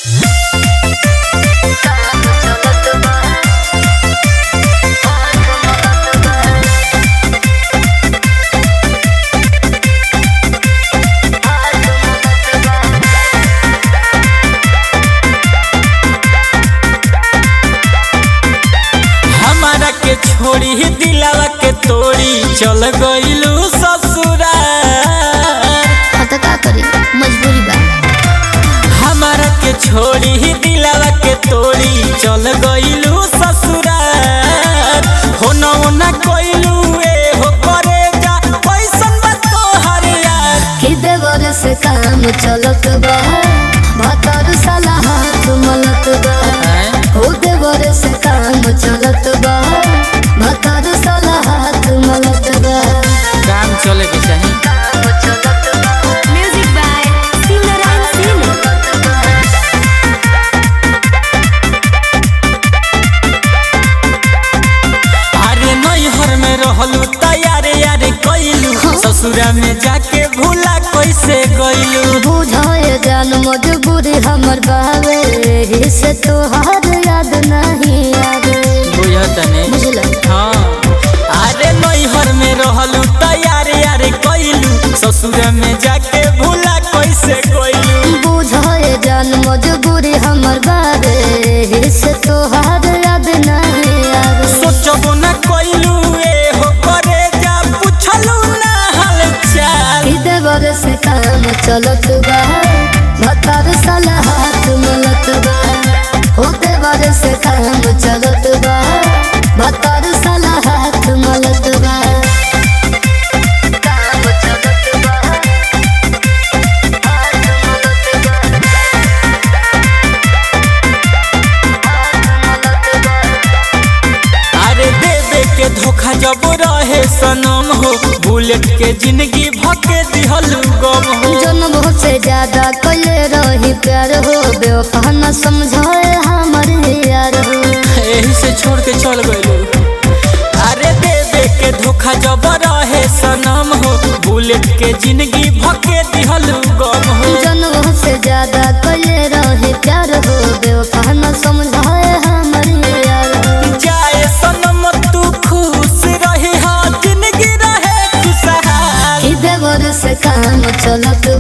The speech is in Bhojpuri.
हमारा के छोड़ी दिलावा के तोड़ी चल गइलू ससुराल हाँ तो का करी मजबूरी बा हमारा के छोड़ी दिलावा के तोड़ी चल गइलू ससुराल हो न हो न कइलू ए हो करे जा पैसन बा तोहर यार कि देवर से काम चलत बा भातर साला हाथ मलत बा हो देवर से काम चलत बा भातर साला हाथ मलत बा काम चले के चाही म्यूजिक बाय सिंगर एंड अरे नैहर में रहलू तैयारे यारे कइलू ससुरा में जाके भूला कैसे गइलू बुझाए जान मजबूरी हमर बावे एही से तोहार याद नहीं आवे बुझतने बुझल हाँ अरे नैहर में रहलू तैयारे यारे कइलू ससुरा में जाके भूला कैसे गइलू बुझाए जान मजबूरी हमर बावे एही से तोहार याद नहीं आवे सोचबो न कइलू ए हो करे जा पुछलू ना हाल चाल ई देवर से काम चलत बा भतार साला हाथ मलत बा हो देवर से काम चलत बा भतार साला हाथ मलत बा काम चलत बा अरे देवे के धोखा जब रहे सनम हो बुलेट के जिंदगी भके दिहलू गम हो जन्म से ज्यादा कले रही प्यार हो बेवफा न समझाए हमर यार हो यही से छोड़ के चल गइलू अरे देवे के धोखा जब रहे सनम हो बुलेट के जिंदगी भके दिहलू गम हो जन्म से ज्यादा कले रही प्यार हो बेवफा न समझाए हमर यार हो जाए सनम तू खुश रही हाँ जिंदगी रहे खुशहाल कि देवर से काम चलत